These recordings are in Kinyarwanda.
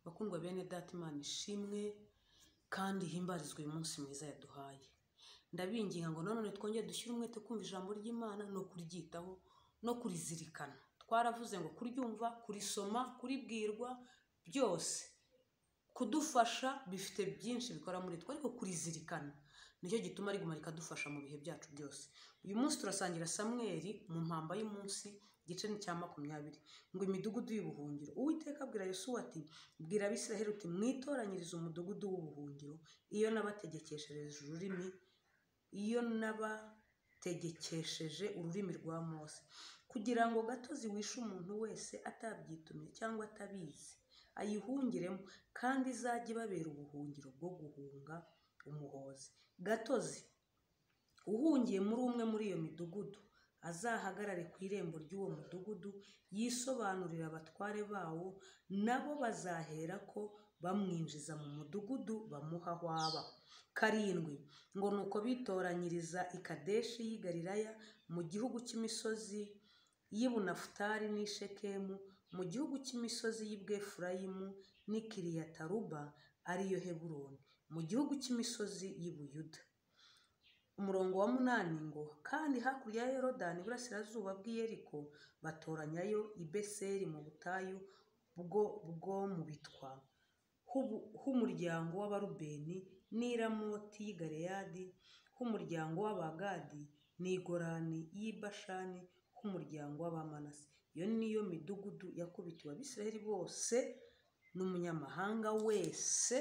Bakundwa bene Data Imana ishimwe kandi ihimbarizwe uyu munsi mwiza yaduhaye. Ndabinginga ngo nanone twongere dushyire umwete kumva ijambo ry'Imana no kuryitaho no kurizirikana. Twaravuze ngo kuryumva, kurisoma, kuribwirwa byose kudufasha bifite byinshi bikora muri twe ariko kurizirikana nicyo gituma riguma rikadufasha mu bihe byacu byose. Uyu munsi turasangira Samweli mu mpamba y'umunsi igice ni icya makumyabiri ngo imidugudu y'ubuhungiro. Uwiteka abwira Yosuwa ati bwira Abisirayeli uti mwitoranyirize umudugudu w'ubuhungiro iyo nabategekeshereje ururimi iyo nabategekesheje ururimi rwa Mose kugira ngo gatozi wishe umuntu wese atabyitumye cyangwa atabizi ayihungiremo kandi izajye ibabera ubuhungiro bwo guhunga umuhozi. Gatozi uhungiye muri umwe muri iyo midugudu azahagarare ku irembo ry'uwo mudugudu yisobanurire abatware bawo nabo bazaherako bamwinjiza mu mudugudu bamuha aho aba. Karindwi ngo ni uko bitoranyiriza i Kadeshi y'i Galilaya mu gihugu cy'imisozi y'i Bunafutali n'i Shekemu mu gihugu cy'imisozi y'i Bwefurayimu n'i Kiriyataruba ariyo Heburoni mu gihugu cy'imisozi y'i Buyuda. Umurongo wa munani ngo kandi hakurya ya Yorodani iburasirazuba bw'i Yeriko batoranyayo i Beseri mu butayu bwo bwo mu bitwa h'ubu- h'umuryango w'Abarubeni n'i Ramoti y'i Galeyadi h'umuryango w'Abagadi n'i Gorani y'i Bashani h'umuryango w'Abamanase. Iyo niyo midugudu yakubitiwe Abisirayeli bose n'umunyamahanga wese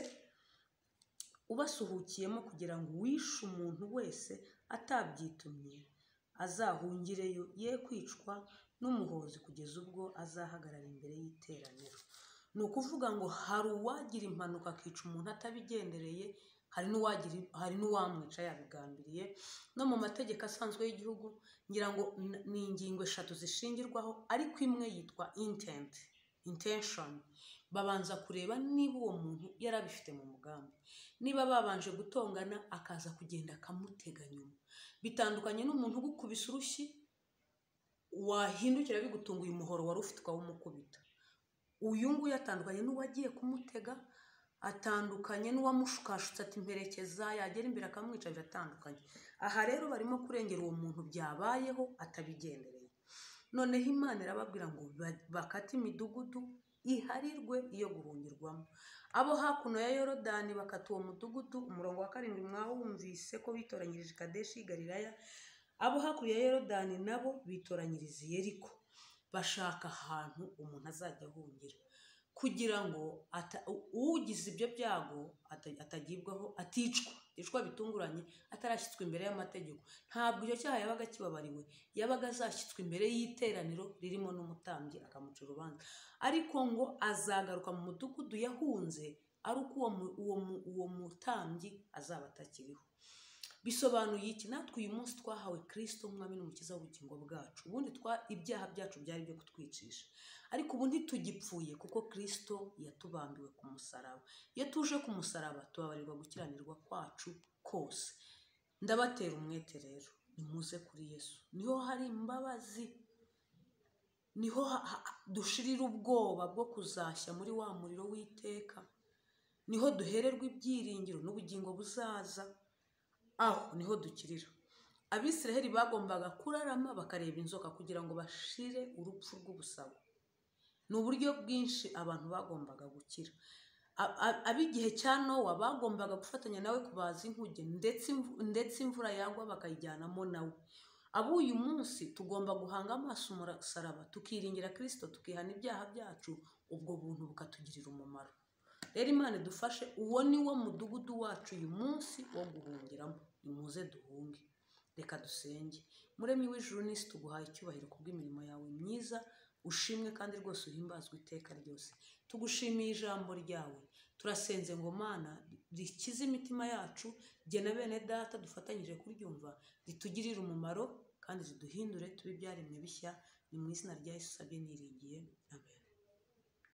ubasuhukiyemo kugira ngo uwishe umuntu wese atabyitumye azahungireyo ye kwicwa n'umuhozi kugeza ubwo azahagarara imbere y'iteraniro. Ni ukuvuga ngo hari uwagira impanuka akica umuntu atabigendereye, hari n'uwagira hari n'uwamwica yabigambiriye, no mu mategeko asanzwe y'igihugu ngira ngo n- ni ingingo eshatu zishingirwaho ariko imwe yitwa intent intention babanza kureba niba uwo muntu yarabifite mu mugambi niba babanje gutongana akaza kugenda akamutega nyuma bitandukanye n'umuntu ugukubise urushyi wahindukira bigutunguye umuhoro wari ufite ukawumukubita uyu nguyu atandukanye n'uwagiye kumutega atandukanye n'uwamushukashutse ati mperekeza yagera imbere akamwica biratandukanye aha rero barimo kurengera uwo muntu byabayeho atabigendereye noneho imana irababwira ngo ba- bakate imidugudu iharirwe iyo guhungirwamo abo hakuno ya yorodani bakata uwo mudugudu umurongo wa karindwi mwawumvise ko bitoranyirije kadeshi y'i galilaya abo hakurya ya yorodani nabo bitoranyiriza i yeriko bashaka ahantu umuntu azajya ahungira kugira ngo ata- u- ugize ibyo byago ata- atagibwaho aticwa aticwa bitunguranye atarashyitswe imbere y'amategeko ntabwo icyo cyaha yabaga kibabariwe yabaga azashyitswe imbere y'iteraniro ririmo n'umutambyi akamuca urubanza ariko ngo azagaruka mu mudugudu yahunze ari uko uwo mu- uwo mu- uwo mutambyi azaba atakiriho bisobanuye iki natwe uyu munsi twahawe kirisito nk'umwami n'umukiza w'ubugingo bwacu ubundi twa ibyaha byacu byari byo kutwicisha ariko ubu ntitugipfuye kuko kirisito yatubambiwe ku musaraba iyo tuje ku musaraba tubabarirwa gukiranirwa kwacu kose ndabatera umwete rero nimuze kuri yesu niho hari imbabazi niho ha- ha- dushirira ubwoba bwo kuzashya muri wa muriro w'iteka niho duhererwa ibyiringiro n'ubugingo buzaza aho niho dukirira abisiraheli bagombaga kurarama bakareba inzoka kugira ngo bashire urupfu rw'ubusabo ni uburyo bwinshi abantu bagombaga gukira A- a- ab'igihe cya nowa bagombaga gufatanya nawe kubaza inkuge ndetse imvu- ndetse imvura yagwa bakayijyanamo nawe ab'uyu munsi tugomba guhanga amaso umusaraba tukiringira kirisito tukihana ibyaha byacu ubwo buntu bukatugirira umumaro rero imana idufashe uwo ni wo mudugudu wacu uyu munsi wo guhungiramo nimuze duhunge reka dusenge muremyi w'ijuru n'isi tuguhaye icyubahiro kubw'imirimo yawe myiza ushimwe kandi rwose uhimbazwe iteka ryose tugushimiye ijambo ryawe turasenze ngo mana rikize imitima yacu gena bene data dufatanyije kuryumva ritugirire umumaro kandi riduhindure tube ibyaremwe bishya ni mu izina rya yesu usabye niringiye amen